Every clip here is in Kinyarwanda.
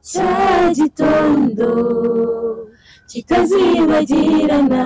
cya gitondo kitazibagirana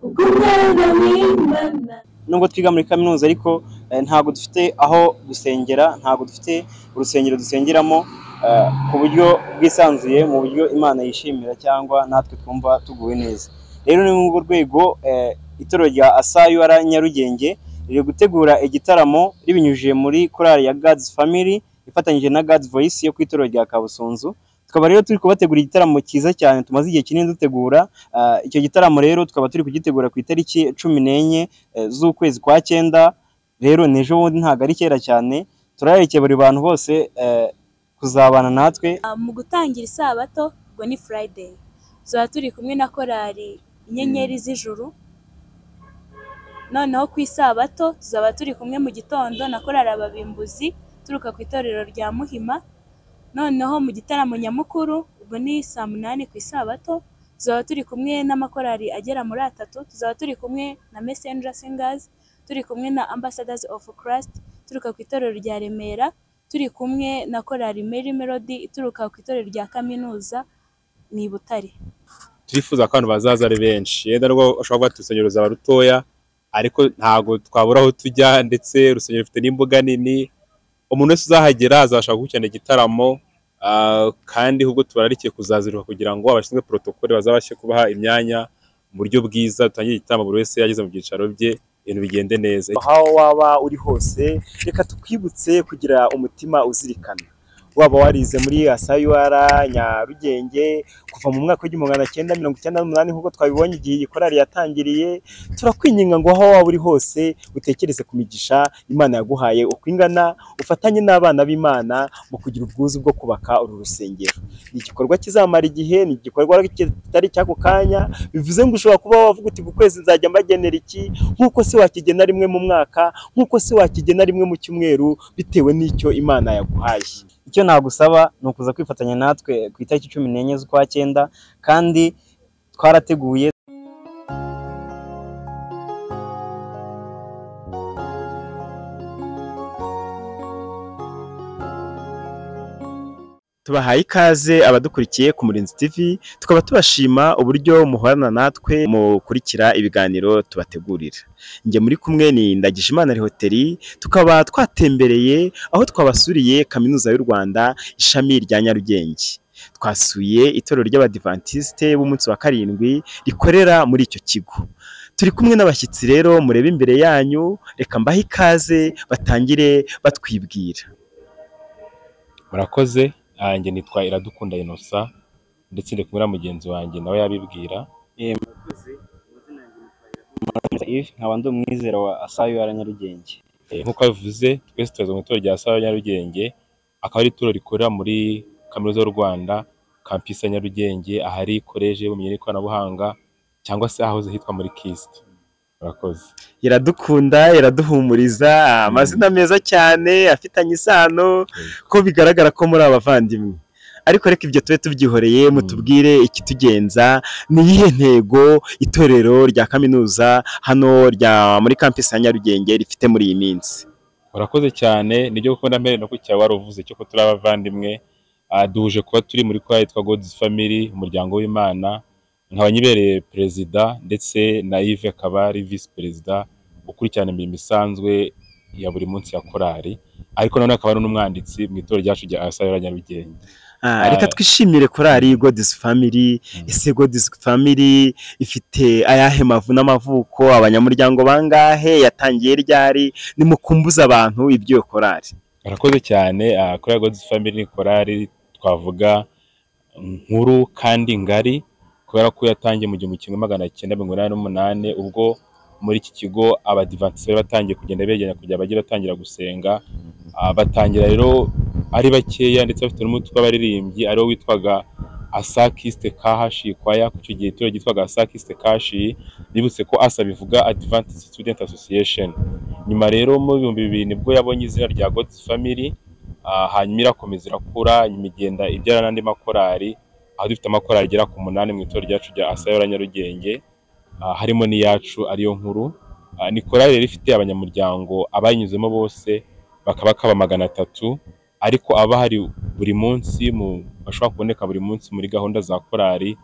ubwo umwana w'imana nubwo twiga muri kaminuza ariko eh, ntabwo dufite aho gusengera ntabwo dufite urusengero dusengeramo eh, ku buryo bwisanzuye mu buryo imana yishimira cyangwa natwe twumva tuguwe neza rero ni muri urwo rwego eh, itorero rya asayura nyarugenge riri gutegura igitaramo ribinyujije muri korali ya God's Family ifatanyije na God's Voice yo ku itorero rya Kabusunzu tukaba rero turi kubategura igitaramo cyiza cyane tumaze igihe kinini dutegura Ah, icyo gitaramo rero tukaba turi kugitegura ku itariki cumi n'enye eh, z'ukwezi kwa cyenda rero ni ejo bundi ntabwo ari kera cyane turaherekeye buri bantu bose eh, kuzabana natwe mu gutangira isabato ngo ni Friday tuzaba turi kumwe na korali inyenyeri z'ijuru noneho ku isabato tuzaba turi kumwe mu gitondo na korali ababimbuzi turuka ku itorero rya muhima noneho mu gitaramo nyamukuru ubwo ni saa munani ku isabato tuzaba turi kumwe n'amakorali agera muri atatu tuzaba turi kumwe na messenger singers turi kumwe na ambassadors of christ turuka ku itorero rya remera turi kumwe na korali mary melody ituruka ku itorero rya kaminuza ni i butare turifuza ko abantu bazaza ari benshi yenda nubwo ushobora kuba ati urusengero ruzaba rutoya ariko ntabwo twabura aho tujya ndetse urusengero rufite n'imbuga nini umuntu wese uzahagera azabasha gukurikirana igitaramo ah, kandi ahubwo tubararikiye kuzaziruka kugira ngo abashinzwe porotokole bazabashe kubaha imyanya mu buryo bwiza dutangire igitaramo buri wese yageze mu byicaro bye ibintu bigende neza aho waba uri hose reka tukwibutse kugira umutima uzirikana waba warize muri asayuara nyarugenge kuva mu mwaka w'igihumbi magana cyenda mirongo icyenda n'umunani nk'uko twabibonye igihe iyi korali yatangiriye turakwinginga ngo aho waba uri hose utekereze ku migisha imana yaguhaye uko ingana ufatanye n'abana b'imana mu kugira ubwuzu bwo kubaka uru rusengero ni igikorwa kizamara igihe ni igikorwa kitari cy'ako kanya bivuze ngo ushobora kuba wavuga uti ku kwezi nzajya mbagenera iki nk'uko se wakigena rimwe mu mwaka nk'uko se wakigena rimwe mu cyumweru bitewe n'icyo imana yaguhaye icyo nagusaba ni ukuza kwifatanya natwe ku itariki cumi n'enye z'ukwa cyenda kandi twarateguye tubahaye ikaze abadukurikiye ku Murinzi TV tukaba tubashima uburyo muhorana natwe mukurikira ibiganiro tubategurira njye muri kumwe ni Ndagijimana Rihoteri tukaba twatembereye aho twabasuriye Kaminuza y'u Rwanda ishami rya Nyarugenge twasuye itorero ry'abadivantisite b'umunsi wa karindwi rikorera muri icyo kigo turi kumwe n'abashyitsi rero murebe imbere yanyu reka mbahe ikaze batangire batwibwira murakoze nanjye nitwa iradukunda inosa ndetse ndi kumwe na mugenzi wanjye nawe yabibwira Yves, nkaba ndi umwizera wa asayura nyarugenge Eh, nk'uko abivuze twese tubaza mu itorero rya sawa nyarugenge akaba ari ituro rikorera muri kaminuza y'u rwanda kampisi ya nyarugenge ahari koleje y'ubumenyi n'ikoranabuhanga cyangwa se ahahoze hitwa muri kisiti murakoze iradukunda iraduhumuriza amazina meza cyane afitanye isano ko bigaragara ko muri abavandimwe ariko reka ibyo tube tubyihoreye mutubwire ikitugenza ni iyihe ntego itorero rya kaminuza hano rya muri kampisi ya nyarugenge rifite muri iyi minsi murakoze cyane nibyo kuko na mbere no kucyaba waruvuze cyo ko turi abavandimwe Ah, duhuje kuba turi muri kwa yitwa God's Family umuryango w'Imana nkaba nyibereye perezida ndetse na Yves akaba ari vice perezida ukurikirana imirimo isanzwe ya buri munsi ya korali ariko nanone akaba ari n'umwanditsi mu itorero ryacu rya Asayura Nyarugenge Ah, reka twishimire korali God's Family ese God's Family ifite ayahe mavu n'amavuko abanyamuryango bangahe yatangiye ryari nimukumbuze abantu ibyo korali Murakoze cyane ah, Choir God's Family ni korali twavuga nkuru kandi ngari kubera ko yatangiye mu gihumbi kimwe magana cyenda mirongo inani n'umunani ubwo muri iki kigo abadivantiseri batangiye kugenda begenya kugira bajye batangira gusenga Ah, batangira rero ari bakeya ndetse bafite n'umutwe w'abaririmbyi ariwo witwaga asakiste kahashi kwaya ku icyo gihe itorero ryitwaga asakiste kashi bibutse ko asa bivuga adventist student association nyuma rero mu bihumbi bibiri nibwo yabonye izina rya God's Family ah, hanyuma irakomeza irakura nyuma igenda ibyara n'andi makorali aho dufite amakorali agera ku munani mu itorero ryacu rya Asayora Nyarugenge ah, harimo n'iyacu ariyo nkuru Ah, ni korali rero ifite abanyamuryango abayinyuzemo bose bakaba kaba magana atatu ariko aba ahari buri munsi mu bashobora kuboneka buri munsi muri gahunda za korali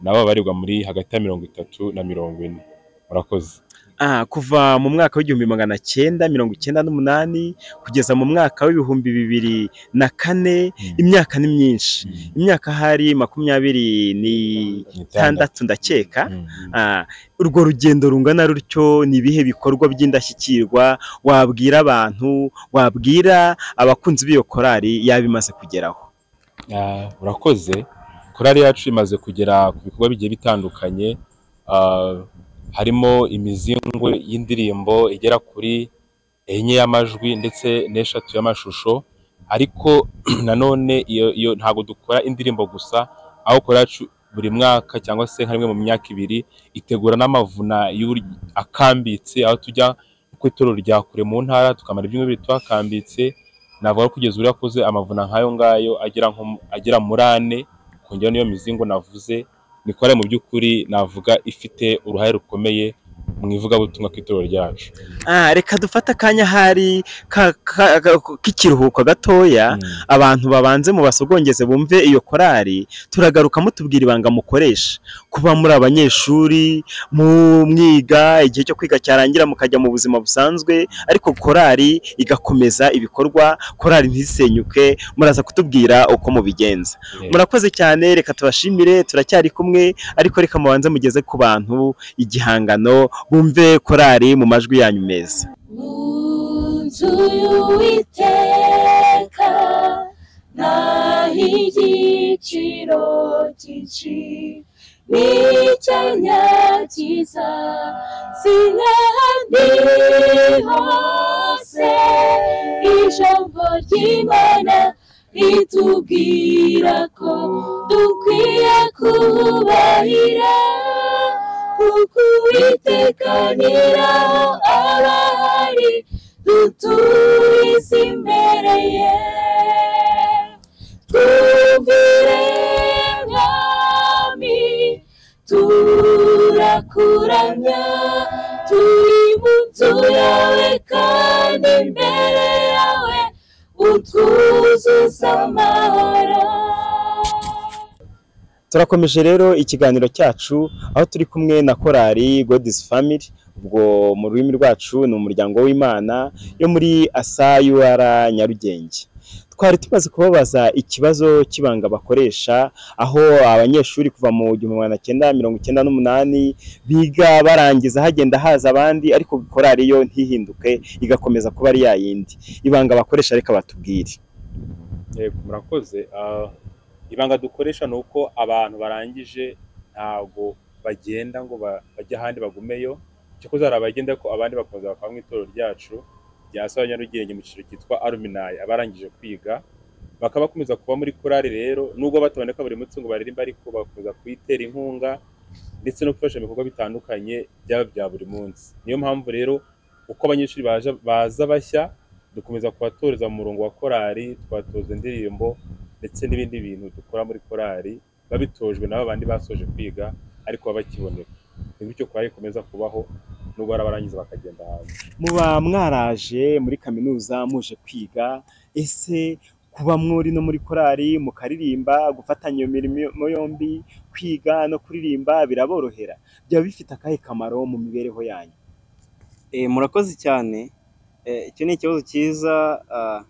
nabo baba barirwa muri hagati ya mirongo itatu na mirongo ine murakoze Ah, kuva mu mwaka w'igihumbi magana cyenda mirongo icyenda n'umunani kugeza mu mwaka w'ibihumbi bibiri na kane Mm. imyaka ni myinshi imyaka hari makumyabiri n'itandatu ndakeka Mm. Ah, urwo rugendo rungana rutyo ni ibihe bikorwa by'indashyikirwa wabwira abantu wabwira abakunzi b'iyo korali yaba imaze kugeraho Ah, urakoze korali yacu imaze kugera ku bikorwa bigiye bitandukanye ah, harimo imizingwe y'indirimbo igera kuri enye y'amajwi ndetse n'eshatu y'amashusho ariko nanone iyo, iyo ntabwo dukora indirimbo gusa aho korali yacu buri mwaka cyangwa se nka rimwe mu myaka ibiri itegura n'amavuna y'uri- akambitse aho tujya ku itorero rya kure mu ntara tukamara ibyumweru bibiri tuhakambitse navuga ko kugeza ubu yakoze amavuna nk'ayo ngayo agera nko mu- agera muri ane kongera n'iyo mizingo navuze ni korali mu by'ukuri navuga ifite uruhare rukomeye mu ivugabutumwa ku itorero ryacu Ah, reka dufate akanya hari ka- ka- ka- k'ikiruhuko gatoya abantu babanze mu basogongeze bumve iyo korali turagaruka mutubwira ibanga mukoresha kuba muri abanyeshuri mu mwiga igihe cyo kwiga cyarangira mukajya mu buzima busanzwe ariko korali igakomeza ibikorwa korali ntisenyuke muraza kutubwira uko mubigenza Eh, murakoze cyane reka tubashimire turacyari kumwe ariko reka mubanze mugeze ku bantu igihangano bumve korali mu majwi yanyu meza mu nzu y'uwiteka naho igiciro cyinshi n'icyanya cyiza si nk'ahandi hose ijambo ry'imana ritubwira ko dukwiye kubahira kuko uwiteka nyiraho arahari dutuye isi imbere ye twumvire mwami turakuramya turi mu nzu yawe kandi imbere yawe utwuzuza amahoro turakomeje rero ikiganiro cyacu aho turi kumwe na korali godisi family ubwo mu rurimi rwacu ni umuryango w'imana yo muri asayur nyarugenge twari tumaze kubabaza ikibazo cy'ibanga bakoresha aho abanyeshuri kuva mu gihumbi magana cyenda mirongo icyenda n'umunani biga barangiza hagenda haza abandi ariko korali yo ntihinduke igakomeza kuba ari ya yindi ibanga bakoresha reka batubwire yego murakoze Ah, ibanga dukoresha ni uko abantu barangije ntabwo bagenda ngo ba- bajye ahandi bagumeyo cyakoze hari abagenda ko abandi bakomeza bakaba mu itorero ryacu rya saba nyarugenge mu cyiciro cyitwa aluminayi abarangije kwiga bakaba bakomeza kuba muri korali rero nubwo bataboneka buri munsi ngo baririmbe ariko bakomeza kuyitera inkunga ndetse no gufasha mu bikorwa bitandukanye byaba bya buri munsi niyo mpamvu rero uko abanyeshuri baje baza bashya dukomeza kubatoreza mu murongo wa korali tubatoza indirimbo ndetse n'ibindi bintu dukora muri korali babitojwe n'aba bandi basoje kwiga ariko baba bakiboneka ni bityo korali ikomeza kubaho nubwo hari abarangiza bakagenda hanze muba mwaraje muri kaminuza muje kwiga ese kuba muri no muri korali mukaririmba gufatanya iyo mirimo yombi kwiga no kuririmba biraborohera byaba bifite akahe kamaro mu mibereho yanyu Eh, murakoze cyane Eh, icyo ni ikibazo cyiza ah,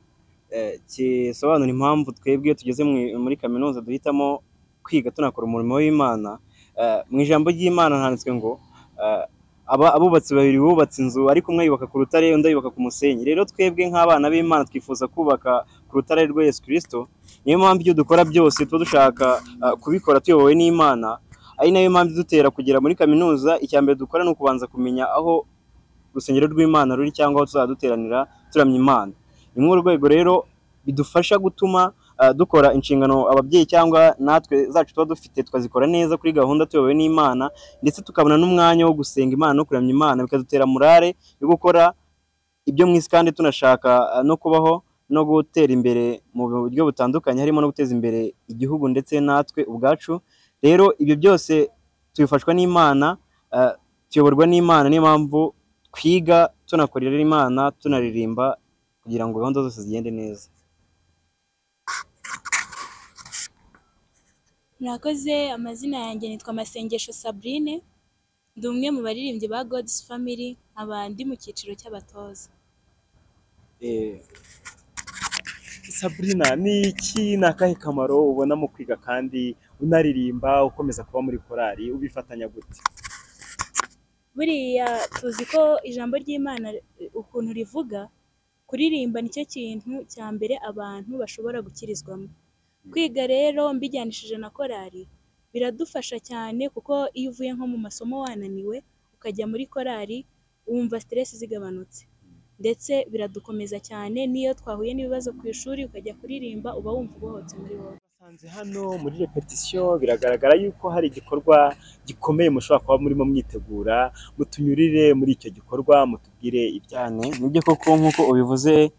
eh, gisobanura impamvu twebwe iyo tugeze mu- muri kaminuza duhitamo kwiga tunakora umurimo w'imana Eh, mu ijambo ry'imana handitswe ngo ah, aba- abubatsi babiri bubatse inzu ariko umwe yubaka ku rutare undi ayubaka ku musenyi rero twebwe nk'abana b'imana twifuza kubaka ku rutare rwa yesu kirisito niyo mpamvu ibyo dukora byose tuba dushaka ah, kubikora tuyobowe n'imana ari nayo mpamvu idutera kugera muri kaminuza icya mbere dukora ni ukubanza kumenya aho urusengero rw'imana ruri cyangwa aho tuzaduteranira turamya imana ni muri urwo rwego rero bidufasha gutuma ah, dukora inshingano ababyeyi cyangwa natwe zacu tuba dufite tukazikora neza kuri gahunda tuyobowe n'imana ndetse tukabona n'umwanya wo gusenga imana no kuramya imana bikadutera morale yo gukora ibyo mu isi kandi tunashaka ah, no kubaho no gutera imbere mu buryo butandukanye harimo no guteza imbere igihugu ndetse natwe ubwacu rero ibyo byose tubifashwa n'imana ah, tuyoborwa n'imana niyo mpamvu twiga tunakorera imana tunaririmba kugira ngo gahunda zose zigende neza murakoze amazina yanjye nitwa Masengesho Sabrine ndi umwe mu baririmbyi ba God's Family nkaba ndi mu cyiciro cy'abatoza Eh, Sabrina ni iki ni akahe kamaro ubona mu kwiga kandi unaririmba ukomeza kuba muri korali ubifatanya gute buriya tuzi ko ijambo ry'imana eh, ukuntu rivuga kuririmba nicyo kintu cya mbere abantu bashobora gukirizwamo kwiga rero mbijyanishije na korali biradufasha cyane kuko iyo uvuye nko mu masomo wananiwe ukajya muri korali wumva stress zigabanutse ndetse biradukomeza cyane n'iyo twahuye n'ibibazo ku ishuri ukajya kuririmba uba wumva ubohotse muri wowe basanze hano muri repetisiyo biragaragara yuko hari igikorwa gikomeye mushobora kuba murimo mwitegura mutunyurire muri icyo gikorwa mutubwire ibya cyane nibyo koko nk'uko ubivuze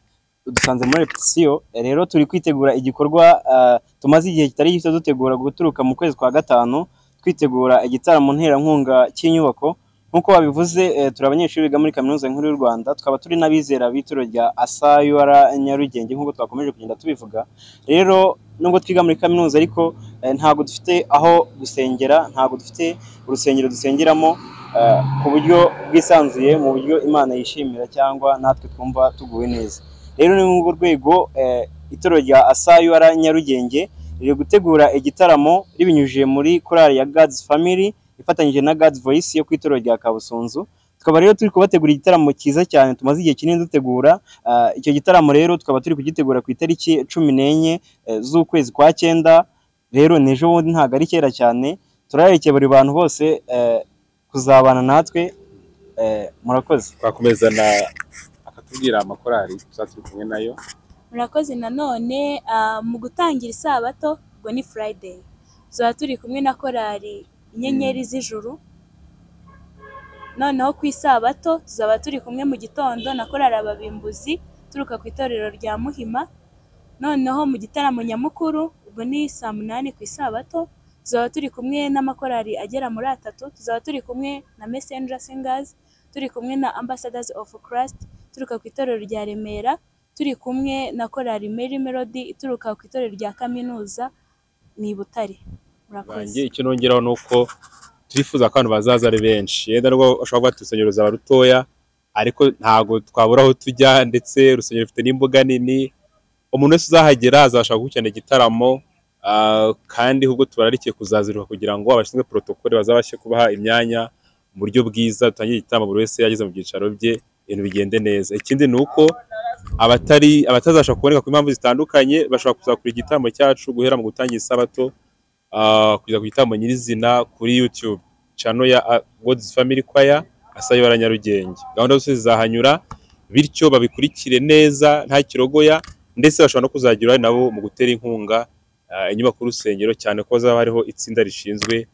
dusanze muri repetisiyo rero turi kwitegura igikorwa ah, tumaze igihe kitari gito dutegura guturuka mu kwezi kwa gatanu twitegura igitaramo nterankunga cy'inyubako nk'uko babivuze eh, turi abanyeshuri biga muri kaminuza nkuru y'u rwanda tukaba turi n'abizera b'ituro rya asayura nyarugenge nk'uko twakomeje kugenda tubivuga rero nubwo twiga muri kaminuza ariko eh, ntabwo dufite aho gusengera ntabwo dufite urusengero dusengeramo eh, ku buryo bwisanzuye mu buryo imana yishimira cyangwa natwe twumva tuguwe neza rero ni muri urwo rwego eh, itoro rya asayura nyarugenge riri gutegura igitaramo ribinyujije muri korali ya God's Family ifatanyije na God's Voice yo ku itoro rya Kabusunzu tukaba rero turi kubategura igitaramo cyiza cyane tumaze igihe kinini dutegura Ah, icyo gitaramo rero tukaba turi kugitegura ku itariki cumi n'enye eh, z'ukwezi kwa cyenda rero ni ejo bundi ntabwo ari kera cyane turaherekeye buri bantu bose eh, kuzabana natwe eh, murakoze twakomeza na akatubwira amakorari tuzaba turi kumwe nayo murakoze nanone ah, mu gutangira isabato ubwo ni friday tuba turi kumwe na korali inyenyeri z'ijuru noneho ku isabato tuzaba turi kumwe mu gitondo na korali ababimbuzi turuka ku itorero rya muhima noneho mu gitaramo nyamukuru ubwo ni saa munani ku isabato tuzaba turi kumwe n'amakorali agera muri atatu tuzaba turi kumwe na messenger singers turi kumwe na ambassadors of christ turuka ku itorero rya remera turi kumwe na korali Mary Melody ituruka ku itorero rya kaminuza ni i Butare banjye icyo nongeraho ni uko turifuza ko abantu bazaza ari benshi yenda nubwo ushobora kuba ati urusengero ruzaba rutoya ariko ntabwo twabura aho tujya ndetse urusengero rufite n'imbuga nini umuntu wese uzahagera azashaka gukurikirana igitaramo ah, kandi ahubwo tubararikiye kuzaziruka kugira ngo abashinzwe porotokole bazabashe kubaha imyanya mu buryo bwiza dutangire igitaramo buri wese yageze mu byicaro bye ibintu bigende neza ikindi ni uko abatari abatazashobora kuboneka ku mpamvu zitandukanye bashobora kuza kureba igitaramo cyacu guhera mu gutangira isabato ah, kugeza ku gitaramo nyirizina kuri YouTube channel ya ah, God's Family Choir asayo bara Nyarugenge gahunda zose zizahanyura bityo babikurikire neza nta kirogoya ndetse bashobora no kuzagira uruhare nabo mu gutera inkunga ah, inyubako y'urusengero cyane ko hazaba hariho itsinda rishinzwe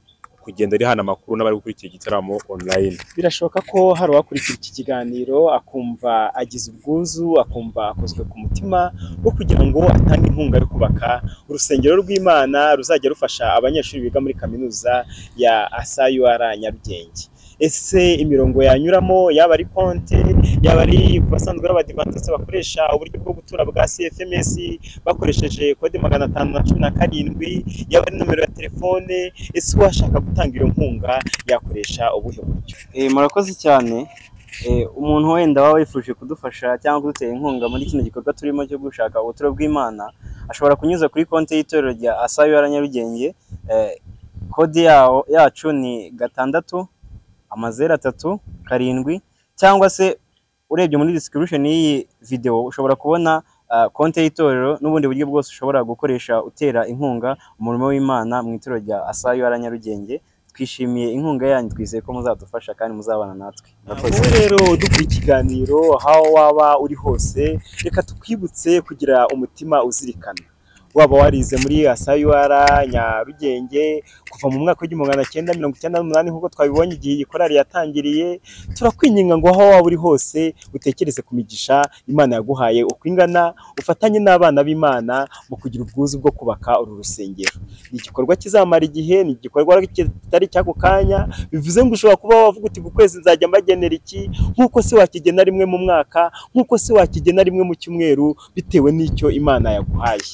kugenda rihana amakuru n'abari gukurikira igitaramo online birashoboka ko hari uwakurikira iki kiganiro akumva agize ubwuzu akumva akozwe ku mutima wo kugira ngo atange inkunga yo kubaka urusengero rw'imana ruzajya rufasha abanyeshuri biga muri kaminuza ya asayur nyarugenge ese imirongo yanyuramo yaba ari konte yaba ari ku basanzwe b'abadivantisite bakoresha uburyo bwo gutura bwa cfms bakoresheje kode magana atanu na cumi na karindwi yaba ari nomero ya telefone ese uwashaka gutanga iyo nkunga yakoresha ubuhe buryo Eh, murakoze cyane Eh, umuntu wenda waba wifuje kudufasha cyangwa kudutera inkunga muri kino gikorwa turimo cyo gushaka ubuturo bw'imana ashobora kunyuza kuri konti y'itorero rya asayura nyarugenge Eh, kode yawo yacu ni gatandatu amazeru atatu karindwi cyangwa se urebye muri description y'iyi video ushobora kubona ah, konti y'itorero n'ubundi buryo bwose ushobora gukoresha utera inkunga umurimo w'imana mu itorero rya asayura nyarugenge twishimiye inkunga yanyu twizeye ko muzadufasha kandi muzabana natwe murakoze wowe rero dukora ikiganiro aho waba uri hose reka tukwibutse kugira umutima uzirikana waba warize muri asayur nyarugenge kuva mu mwaka w'igihumbi magana cyenda mirongo icyenda n'umunani nk'uko twabibonye igihe iyi korali yatangiriye turakwinginga ngo aho waba uri hose utekereze ku migisha imana yaguhaye uko ingana ufatanye n'abana b'imana mu kugira ubwuzu bwo kubaka uru rusengero ni igikorwa kizamara igihe ni igikorwa kitari cy'ako kanya bivuze ngo ushobora kuba wavuga uti ku kwezi nzajya mbagenera iki nk'uko se wakigena rimwe mu mwaka nk'uko se wakigena rimwe mu cyumweru bitewe n'icyo imana yaguhaye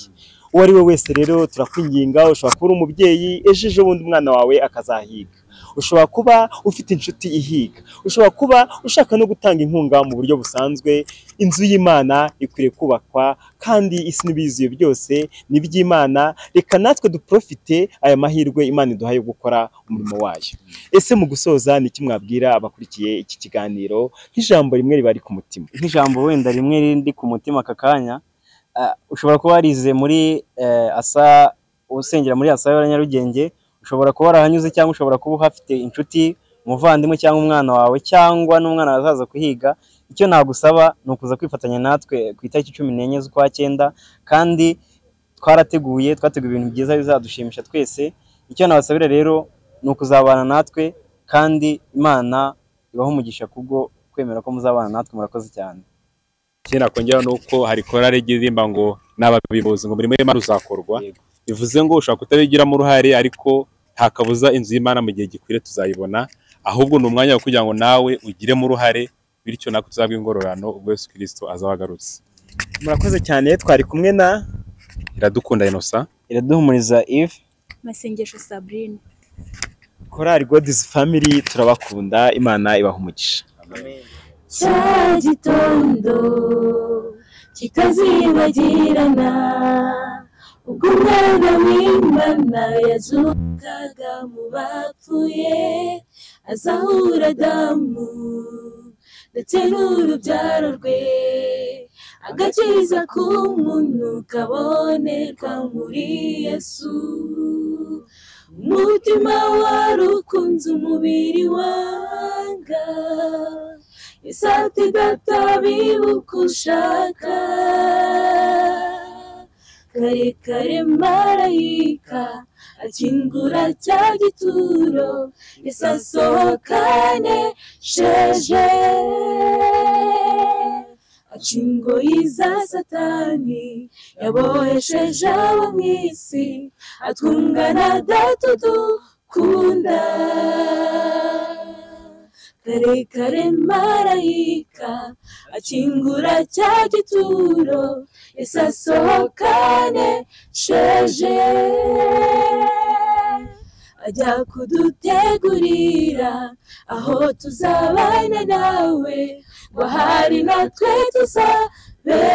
uwo ari we wese rero turakwinginga ushobora kuba uri umubyeyi ejo ejo bundi umwana wawe akazahiga ushobora kuba ufite inshuti ihiga ushobora kuba ushaka no gutanga inkunga mu buryo busanzwe inzu y'imana ikwiriye kubakwa kandi isi n'ibiyiziye byose ni iby'imana reka natwe duprofite aya mahirwe imana iduha yo gukora umurimo wayo ese mu gusoza ni iki mwabwira abakurikiye iki kiganiro nk'ijambo rimwe riba ari ku mutima nk'ijambo wenda rimwe rindi ku mutima aka kanya ah, ushobora kuba warize muri eh, asa usengera muri asa ya nyarugenge ushobora kuba warahanyuze cyangwa ushobora kuba uhafite inshuti umuvandimwe cyangwa umwana wawe cyangwa n'umwana wazaza kuhiga icyo nagusaba ni ukuza kwifatanya natwe ku itariki cumi n'enye z'ukwa cyenda kandi twarateguye twateguye ibintu byiza bizadushimisha twese icyo nabasabira rero ni ukuzabana natwe kandi imana ibaho umugisha kubwo kwemera ko muzabana natwe murakoze cyane ikindi nakongeraho ni uko hari korari igiririmba ngo n'ababimbuzi ngo umurimo w'imana uzakorwa Yego. bivuze ngo ushobora kutabigiramo uruhare ariko nta kabuza inzu y'imana mu gihe gikwiriye tuzayibona ahubwo ni umwanya wo kugira ngo nawe ugiremo uruhare bityo natwe tuzabwe ingororano ubwo yesu kirisito azaba agarutse murakoze cyane twari kumwe na iradukunda inosa iraduhumuriza if masengesho sabrine korari godizi famiri turabakunda imana ibaha umugisha cya gitondo kitazibagirana ubwo umwana w'imana yazukaga mu bapfuye azahura adamu ndetse n'urubyaro rwe agakiza k'umuntu kabonerwa muri yesu umutima wari ukunze umubiri wanga isati databibuka ushaka kare kare marayika akingura cya gituro isasohokane sheje acingoye za satani yabohesheje abo mu isi atwungana data dukunda kare kare marayika akingura cya gituro isasohokane sheje ajya kudutegurira aho tuzabana nawe ngo hari natwe tuzabera